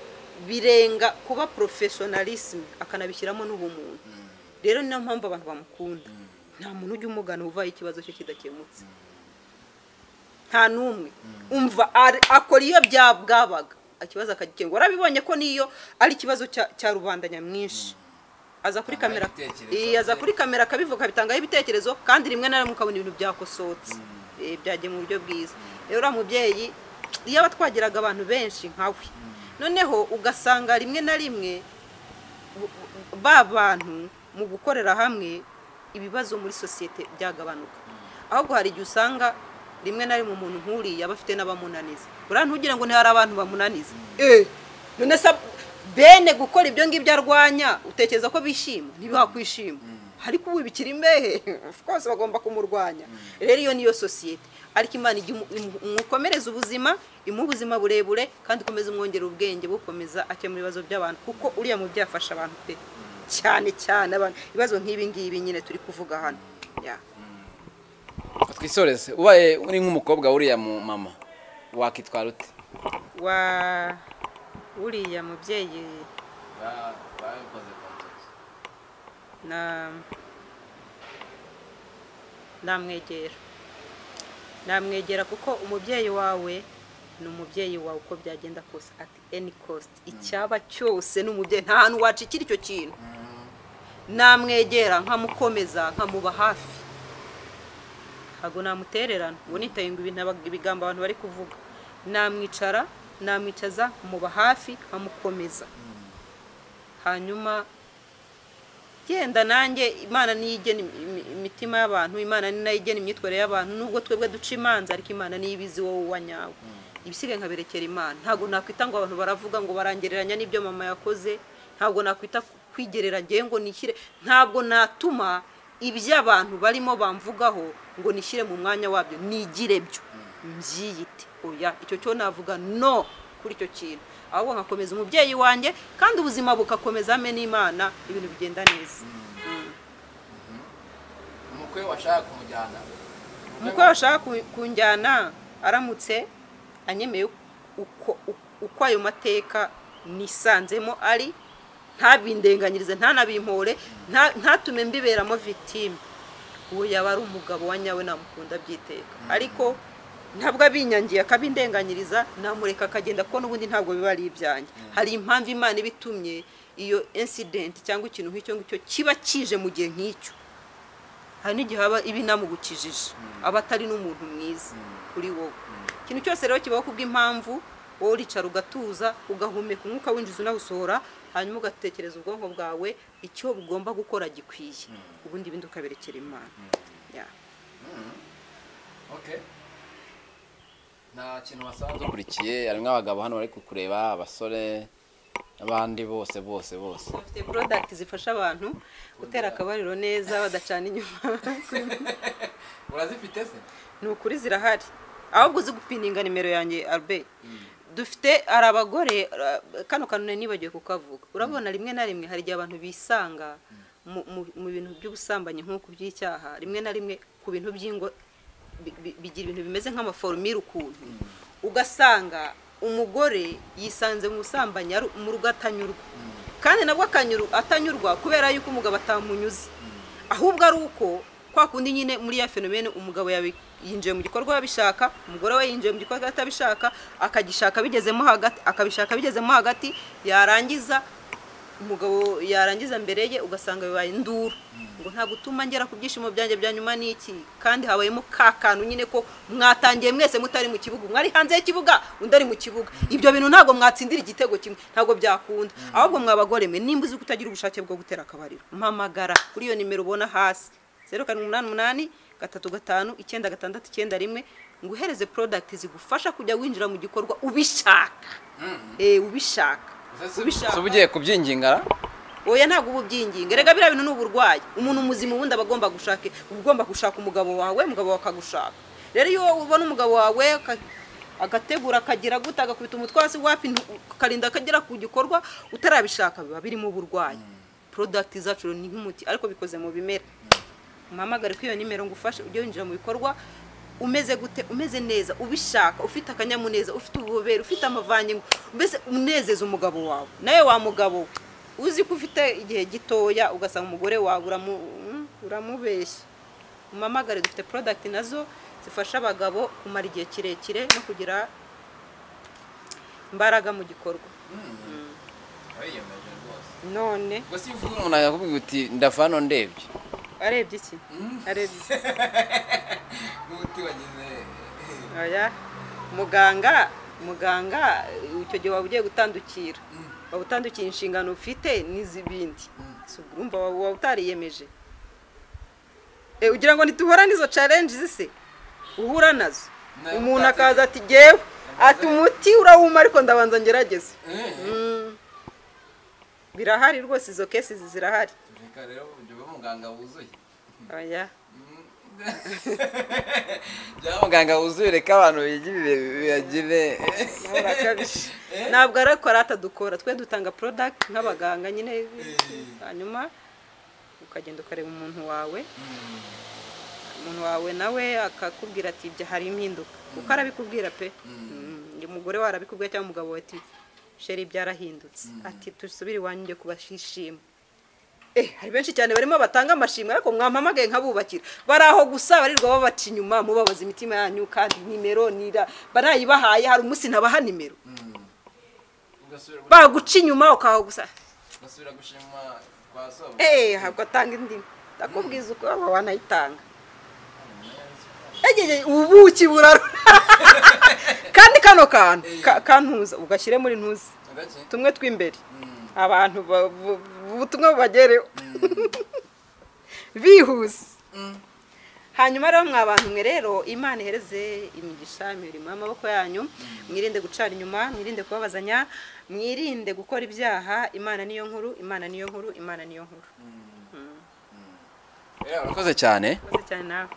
birenga kuba porofeshonarisme akanabishyiramo n'ubumuntu rero ni nayo mpamvu abantu bamukunda nta muntu ujya umugana uvaho ikibazo cye kidakemutse nta n'umwe umva ari- akora iyo bya- bwabaga ikibazo akagikemura warabibonye ko niyo ari ikibazo cya cya rubanda nyamwinshi aza kuri Atangaho kamera ibitekerezo Iya, aza bye. kuri kamera akabivuga bitangaho ibitekerezo kandi rimwe na rimwe ukabona ibintu byakosotse Eh, byagiye mu buryo bwiza rero uriya mubyeyi iyo aba twagiraga abantu benshi nkawe noneho ugasanga rimwe na rimwe bu- bu- ba bantu mu gukorera hamwe ibibazo muri sosiyete byagabanuka ahubwo hari igihe usanga rimwe na rimwe umuntu nk'uriya aba afite n'abamunaniza buriya ntugire ngo ntihari abantu bamunaniza eh none se bene gukora ibyo ngibyo arwanya utekereza ko bishima ntibihakwishima ariko ubu bikiri imbehe of course bagomba kumurwanya rero iyo niyo sosiyete ariko imana ijya imu- imu- imukomereza ubuzima imuha ubuzima burebure kandi ikomeza umwongera ubwenge bukomeza akemura ibibazo by'abantu kuko uriya mu byafasha abantu pe cyane cyane abantu ibibazo nk'ibi ngibi nyine turi kuvuga hano Yeah. twisoreze ubaye uri nk'umukobwa wuriya mu mama wakitwara ute wa uriya mubyeyi na namwegera namwegera kuko umubyeyi wawe ni umubyeyi wawe uko byagenda kose at any cost icyaba cyose ni umubyeyi nta hantu wacikira icyo kintu namwegera nkamukomeza nkamuba hafi ntabwo namutererana ubu nitaye ngo ibintu aba- ibigambo abantu bari kuvuga namwicara namwicaza nkamuba hafi nkamukomeza hanyuma genda nanjye imana niyo igena imi- imi- imitima y'abantu imana ni nayo igena imyitwarire y'abantu nubwo twebwe duca imanza ariko imana niyo ibizi wowe wanyawe ibisigaye nkaberekera imana ntabwo nakwita ngo abantu baravuga ngo barangereranya n'ibyo mama yakoze ntabwo nakwita ku- kwigerera ngewe ngo nishyire ntabwo natuma iby'abantu barimo bamvugaho ngo nishyire mu mwanya wabyo nigire byo mbyiyite oya icyo cyo navuga no kuri icyo kintu ahubwo nkakomeza umubyeyi wanjye kandi ubuzima bugakomeza hamwe n'imana ibintu bigenda neza umukwe washaka kumujyana umukwe washaka ku- kunjyana aramutse anyemeye uko uko ayo mateka nisanzemo ari ntabindenganyirize ntanabimpore nta- ntatume mbiberamo vitime uwo yaba ari umugabo wa nyawe namukunda byiteka ariko ntabwo abinyangiye akabindenganyiriza namureka akagenda kuko n'ubundi ntabwo biba ari ibyanjye hari impamvu imana iba itumye iyo incident cyangwa ikintu nk'icyo ngicyo kiba kije mu gihe nk'icyo hari n'igihe haba iba inamugukijije aba atari n'umuntu mwiza kuri wowe ikintu cyose rero kibaho kubw'impamvu wowe uricara ugatuza ugahumeka umwuka winjiza unawusohora hanyuma ugatekereza ubwonko bwawe icyo bugomba gukora gikwiye ubundi ibindi ukaberekera imana Yeah. nta kintu wasanze ukurikiye harimo abagabo hano bari kukureba abasore abandi bose bose bose bafite porodagiti zifasha abantu gutera akabariro neza badacana inyuma urazifite se ni ukuri zirahari ahubwo uzi gupininga nimero yanjye arbe dufite hari abagore ra- kano kantu nari nibagiwe kukavuga urabona rimwe na rimwe hari igihe abantu bisanga mu- mu- mu bintu by'ubusambanyi nk'uku by'icyaha rimwe na rimwe ku bintu by'ingo bi- bi- bigira ibintu bimeze nk'amaforomire ukuntu ugasanga umugore yisanze mu busambanyi ari- mu rugo atanyurwa kandi nabwo akanyuru atanyurwa kubera yuko umugabo atamunyuze ahubwo ari uko kwa kundi nyine muri ya fenomene umugabo yabi- yinjiye mu gikorwa abishaka umugore we yinjiye mu gikorwa atabishaka akagishaka bigezemo hagati akabishaka bigezemo hagati yarangiza umugabo yarangiza mbere ye ugasanga bibaye induru ngo nta gutuma ngera ku byishimo byanjye bya nyuma ni iki kandi habayemo ka kantu nyine ko mwatangiye mwese mutari mu kibuga umwe ari hanze y'ikibuga undi ari mu kibuga ibyo bintu ntabwo mwatsindira igitego kimwe ntabwo byakunda ahubwo mwabagore mwe nimba uzi kutagira ubushake bwo gutera akabariro mpamagara kuri iyo nimero ubona hasi zeru karindwi umunani umunani gatatu gatanu icyenda gatandatu icyenda rimwe ngo uhereze porodagiti zigufasha kujya winjira mu gikorwa ubishaka Eh, ubishaka si uba ugiye kubyingingara oya ntabwo uba ubyinginga rega biriya bintu ni uburwayi umuntu muzima ubundi aba agomba gushaka uba ugomba gushaka umugabo wawe umugabo wawe akagushaka rero iyo ubona umugabo wawe aka- agategura akagira gute agakubita umutwe hasi wapi ntu- ukarinda akagera ku gikorwa utarabishaka biba birimo uburwayi porodagiti zacu ni nk'umuti ariko bikoze mu bimera umpamagare kuri iyo nimero ngufashe ujye winjira mu bikorwa umeze gute umeze neza ubishaka ufite akanyamuneza ufite ububobere ufite amavangingo mbese unezeza umugabo wawe nawe wa mugabo we, uzi ko ufite igihe gitoya ugasanga umugore wawe uramu- mm, uramubeshya umamagare dufite porodagiti nazo zifasha abagabo kumara igihe kirekire no kugira imbaraga mu gikorwa none ubwo si imvugo umuntu yakubwira uti ndava hano ndebye arebye iki arebye iki uti wagize Oya muganga muganga icyo gihe waba ugiye gutandukira waba utandukiye inshingano ufite n'iz'ibindi Si ubwo urumva waba waba utariyemeje Eh, ugira ngo ntituhura n'izo challenge zise uhura nazo Nawe umuntu utati- akaza ati gewe ati umuti urawuma ariko ndabanza ngerageze Mm. birahari rwose izo kesi zirahari reka rero ujye uba muganga wuzuye oya byaba muganga wuzuye reka abantu bigire biyagire nawe urakabije ntabwo ari ko atadukora twe dutanga porodagiti nk'abaganga nyine hanyuma ukagenda ukareba umuntu wawe umuntu wawe nawe akakubwira ati ibyo hari impinduka kuko arabikubwira pe Mm, uyu mugore we arabikubwira cyangwa umugabo we ati sheri byarahindutse ati dusubire iwanyu njye kubashishima Eh, hari benshi cyane barimo batanga amashimwe ariko mwampamagaye nkabubakira bari aho gusa barirwa babaca inyuma mubabaza imitima yanyu kandi nimero nira barayibahaye hari umunsi ntabaha nimero baguca inyuma ukaho gusa ugasubira gushima kwa soba eh ntabwo atanga indi ndakubwiza uko waba wanayitanga egege ubuki buraro kandi kano kantu ka- kantuza ugashyire muri ntuza agace tumwe tw'imbere abantu ba- bu- bu- ubutumwa bubagereho bihuse hanyuma rero mwa bantu mwe rero imana ihereze imigisha imirimo y'amaboko yanyu mwirinde gucana inyuma mwirinde kubabazanya mwirinde gukora ibyaha imana niyo nkuru imana niyo nkuru imana niyo nkuru urakoze cyane mwakoze cyane nawe